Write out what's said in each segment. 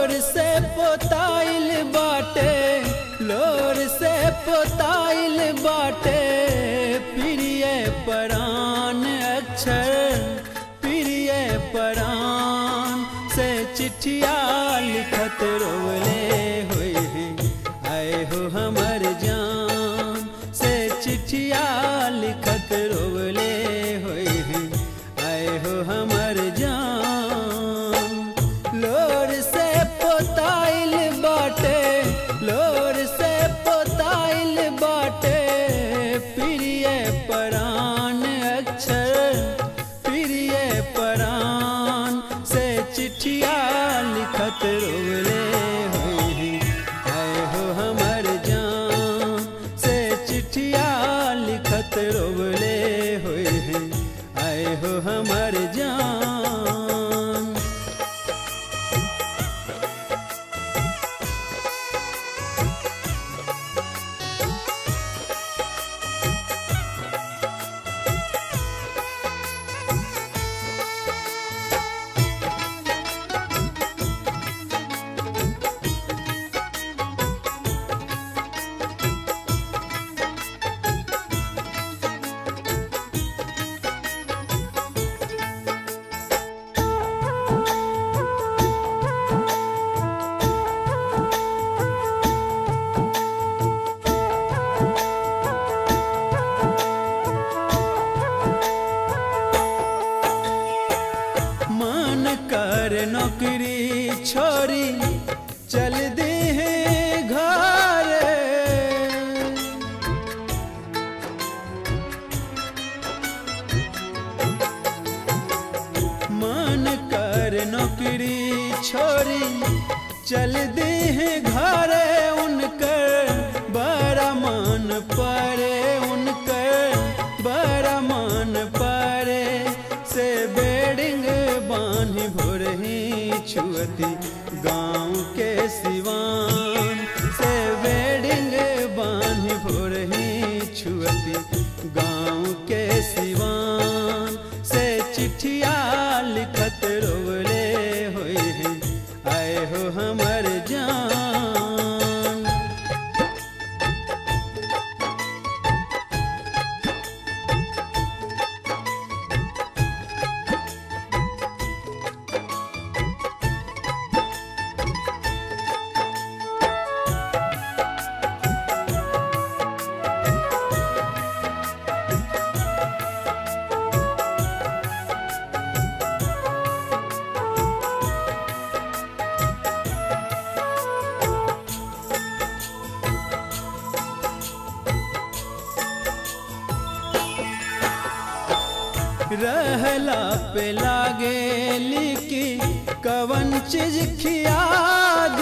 लोर से पोताइल बाटे लोर से पोताइल बाटे प्रिय परान अक्षर प्रिय परान से चिट्ठिया लिखत रोले हुए हैं आए हो हमर जान से चिट्ठिया लिखत रोले हुए हैं आए हो हमर जान लोर से पोताइल बाटे लोर से पोताइल बाटे प्रिय परान अक्षर प्रिय परान से चिट्ठिया लिखत रोले हुए हैं आए हो हमर जान से चिट्ठिया लिखत रोले हुए हैं आए हो हमर जान मन कर नौकरी छोरी चल दे हैं घर मन कर नौकरी छोरी चल दे हैं घर उनकर बड़ा मन पड़े उनकर बड़ा मन पड़े से बेडिंग बान्ही भोरही छुअती गाँव के सिवान से बेडिंग बान्ही भोरही छुअती गाँव के सिवान से चिट्ठिया लिखत रोले हुए हैं आए हो हमर जान रहला पे लागे लिखी कवन चीज खियाद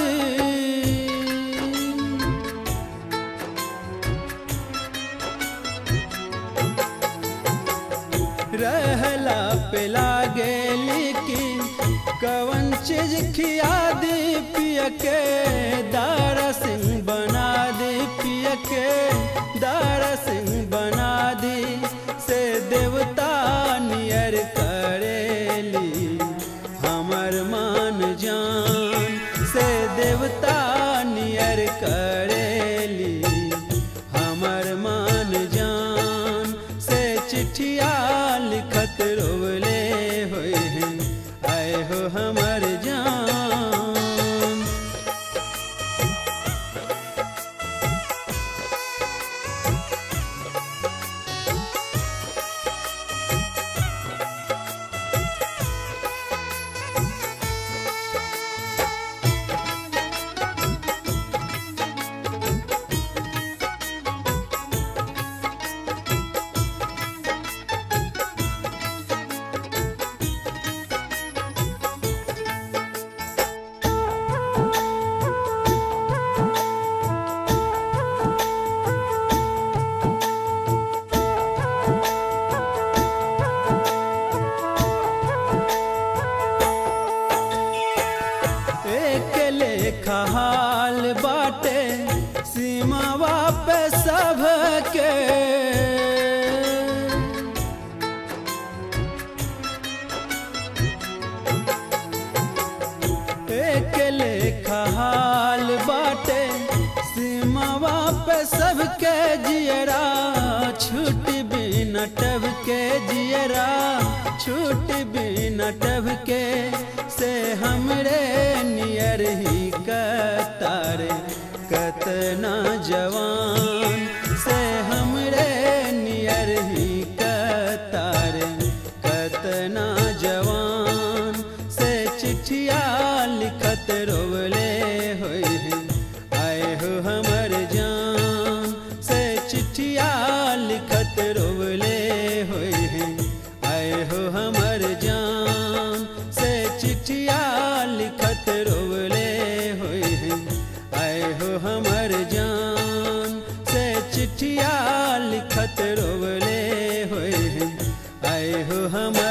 रहला पे लागे लिखी कवन चीज खियाद पिया के दारा सिंह बना दे पिया के दारा सिंह बना दी से देवता नियर करेली हमर मान जान से देवता नियर करेली हमर मान जान से चिट्ठिया लिखत रोले हुए हैं आए हो हमर जान टब के जियरा छूट बिन टब के से हमरे नियर ही कतारे कतना जवान से हमरे नियर ही कतारे कतना जवान से चिट्ठिया लिखत रोवले होई है आए हो हमर जान से चिट्ठिया लिखत रोवले होई है आए हो हमर जान से चिट्ठिया लिखत रोवले होई है आए हो हमर जान से चिट्ठिया लिखत रोवले होई है आए हो हम